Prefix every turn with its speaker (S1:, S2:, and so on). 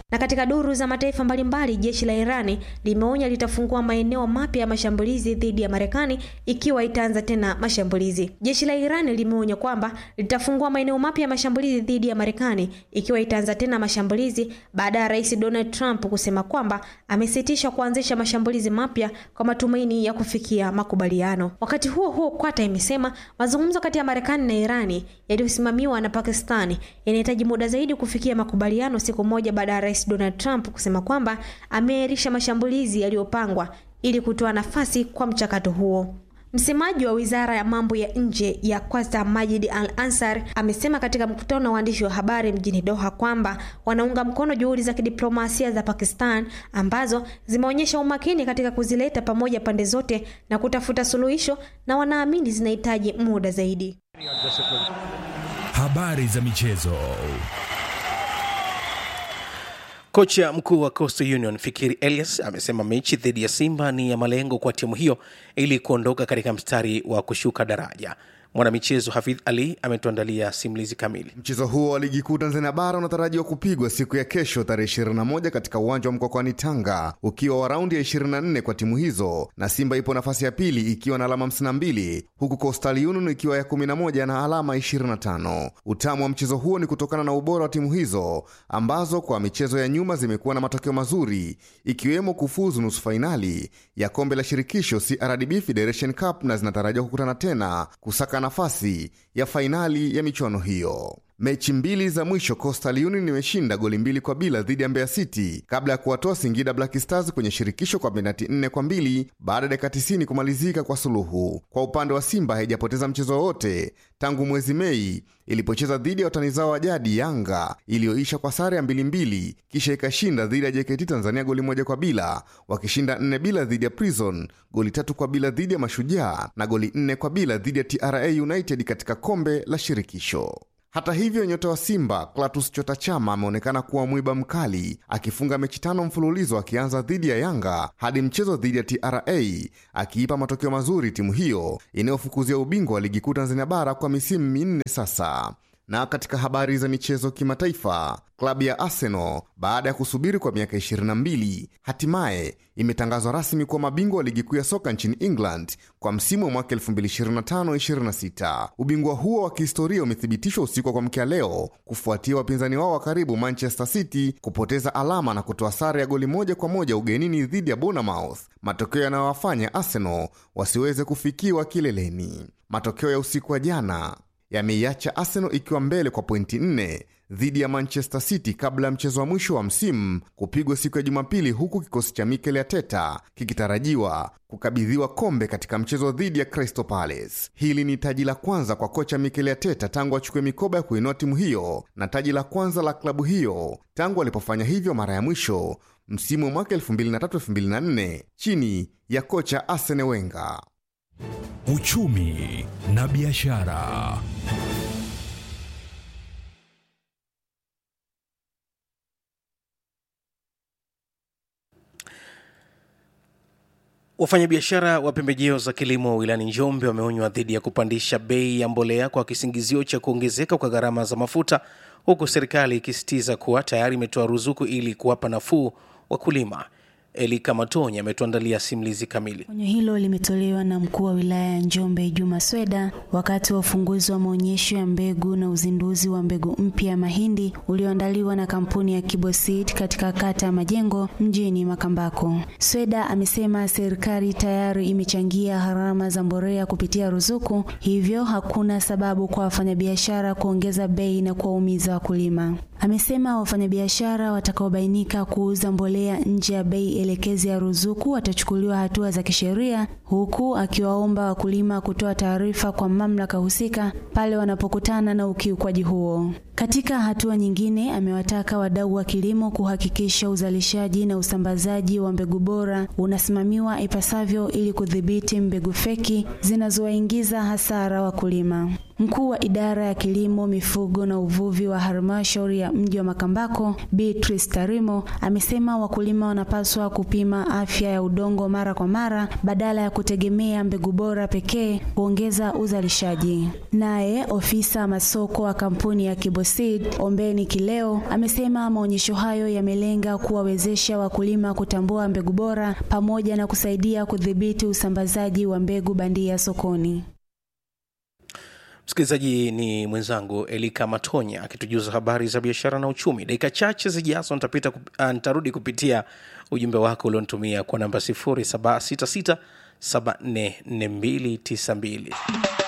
S1: Na katika duru za mataifa mbalimbali, jeshi la Irani limeonya litafungua maeneo mapya ya mashambulizi dhidi ya Marekani ikiwa itaanza tena mashambulizi. Jeshi la Irani limeonya kwamba litafungua maeneo mapya ya mashambulizi dhidi ya Marekani ikiwa itaanza tena mashambulizi baada ya Rais Donald Trump kusema kwamba amesitisha kuanzisha mashambulizi mapya kwa matumaini ya kufikia makubaliano. Wakati huo huo, Qatar imesema mazungumzo kati ya Marekani na Irani yaliyosimamiwa na Pakistani yanahitaji muda zaidi kufikia makubaliano, siku moja baada ya Rais Donald Trump kusema kwamba ameahirisha mashambulizi yaliyopangwa ili kutoa nafasi kwa mchakato huo. Msemaji wa wizara ya mambo ya nje ya Qatar Majid Al Ansar amesema katika mkutano na waandishi wa habari mjini Doha kwamba wanaunga mkono juhudi za kidiplomasia za Pakistan ambazo zimeonyesha umakini katika kuzileta pamoja pande zote na kutafuta suluhisho na wanaamini zinahitaji muda zaidi.
S2: Habari za michezo.
S3: Kocha mkuu wa Coastal Union Fikiri Elias amesema mechi dhidi ya Simba ni ya malengo kwa timu hiyo ili kuondoka katika mstari wa kushuka daraja. Mwanamichezo Hafidh Ali ametuandalia simulizi kamili.
S4: Mchezo huo wa ligi kuu Tanzania bara unatarajiwa kupigwa siku ya kesho tarehe 21 katika uwanja wa Mkokwani Tanga, ukiwa wa raundi ya 24 kwa timu hizo, na Simba ipo nafasi ya pili ikiwa na alama 52 huku Coastal Union ikiwa ya 11 na alama 25. Utamu wa mchezo huo ni kutokana na ubora wa timu hizo ambazo kwa michezo ya nyuma zimekuwa na matokeo mazuri ikiwemo kufuzu nusu fainali ya kombe la shirikisho CRDB Federation Cup na zinatarajiwa kukutana tena kusaka nafasi ya fainali ya michuano hiyo. Mechi mbili za mwisho Coastal Union imeshinda goli mbili kwa bila dhidi ya Mbeya City kabla ya kuwatoa Singida Black Stars kwenye shirikisho kwa penati nne kwa mbili baada ya dakika 90 kumalizika kwa suluhu. Kwa upande wa Simba haijapoteza mchezo wowote tangu mwezi Mei ilipocheza dhidi ya watani zao wa jadi Yanga iliyoisha kwa sare ya mbili mbili, kisha ikashinda dhidi ya JKT Tanzania goli moja kwa bila, wakishinda nne bila dhidi ya Prison, goli tatu kwa bila dhidi ya Mashujaa na goli nne kwa bila dhidi ya TRA United katika kombe la shirikisho. Hata hivyo nyota wa Simba Klatus Chota Chama ameonekana kuwa mwiba mkali akifunga mechi tano mfululizo akianza dhidi ya Yanga hadi mchezo dhidi ya TRA akiipa matokeo mazuri timu hiyo inayofukuzia ubingwa wa ligi kuu Tanzania bara kwa misimu minne sasa. Na katika habari za michezo kimataifa, klabu ya Arsenal baada ya kusubiri kwa miaka 22 hatimaye imetangazwa rasmi kuwa mabingwa wa ligi kuu ya soka nchini England kwa msimu wa mwaka 2025-26. Ubingwa huo wa kihistoria umethibitishwa usiku wa kuamkia leo kufuatia wapinzani wao wa karibu Manchester City kupoteza alama na kutoa sare ya goli moja kwa moja ugenini dhidi ya Bournemouth, matokeo yanayowafanya Arsenal wasiweze kufikiwa kileleni. Matokeo ya usiku wa jana yameiacha Arsenal ikiwa mbele kwa pointi nne dhidi ya Manchester City kabla ya mchezo wa mwisho wa msimu kupigwa siku ya Jumapili, huku kikosi cha Mikel Arteta kikitarajiwa kukabidhiwa kombe katika mchezo dhidi ya Crystal Palace. Hili ni taji la kwanza kwa kocha Mikel Arteta tangu achukue mikoba ya kuinua timu hiyo na taji la kwanza la klabu hiyo tangu alipofanya hivyo mara ya mwisho msimu wa mwaka 2003-2004 chini ya kocha Arsene Wenger.
S2: Uchumi na biashara.
S3: Wafanyabiashara wa pembejeo za kilimo wilayani Njombe wameonywa dhidi ya kupandisha bei ya mbolea kwa kisingizio cha kuongezeka kwa gharama za mafuta, huku serikali ikisisitiza kuwa tayari imetoa ruzuku ili kuwapa nafuu wakulima. Elika Matony ametuandalia simulizi kamili.
S5: Onyo hilo limetolewa na mkuu wa wilaya ya Njombe Juma Sweda wakati wa ufunguzi wa maonyesho ya mbegu na uzinduzi wa mbegu mpya ya mahindi ulioandaliwa na kampuni ya Kiboseed katika kata ya Majengo mjini Makambako. Sweda amesema serikali tayari imechangia gharama za mbolea kupitia ruzuku, hivyo hakuna sababu kwa wafanyabiashara kuongeza bei na kuwaumiza wakulima. Amesema wafanyabiashara watakaobainika kuuza mbolea nje ya bei elekezi ya ruzuku watachukuliwa hatua za kisheria, huku akiwaomba wakulima kutoa taarifa kwa mamlaka husika pale wanapokutana na ukiukwaji huo. Katika hatua nyingine, amewataka wadau wa kilimo kuhakikisha uzalishaji na usambazaji wa mbegu bora unasimamiwa ipasavyo ili kudhibiti mbegu feki zinazowaingiza hasara wakulima. Mkuu wa idara ya kilimo, mifugo na uvuvi wa halmashauri ya mji wa Makambako, Beatrice Tarimo, amesema wakulima wanapaswa kupima afya ya udongo mara kwa mara badala ya kutegemea mbegu bora pekee kuongeza uzalishaji. Naye ofisa masoko wa kampuni ya Kiboseed, Ombeni Kileo, amesema maonyesho hayo yamelenga kuwawezesha wakulima kutambua mbegu bora pamoja na kusaidia kudhibiti usambazaji wa mbegu bandia sokoni.
S3: msikilizaji ni mwenzangu elika matonya akitujuza habari za biashara na uchumi dakika chache zijazo nitapita kup- ah, nitarudi kupitia ujumbe wako ulionitumia kwa namba 0766744292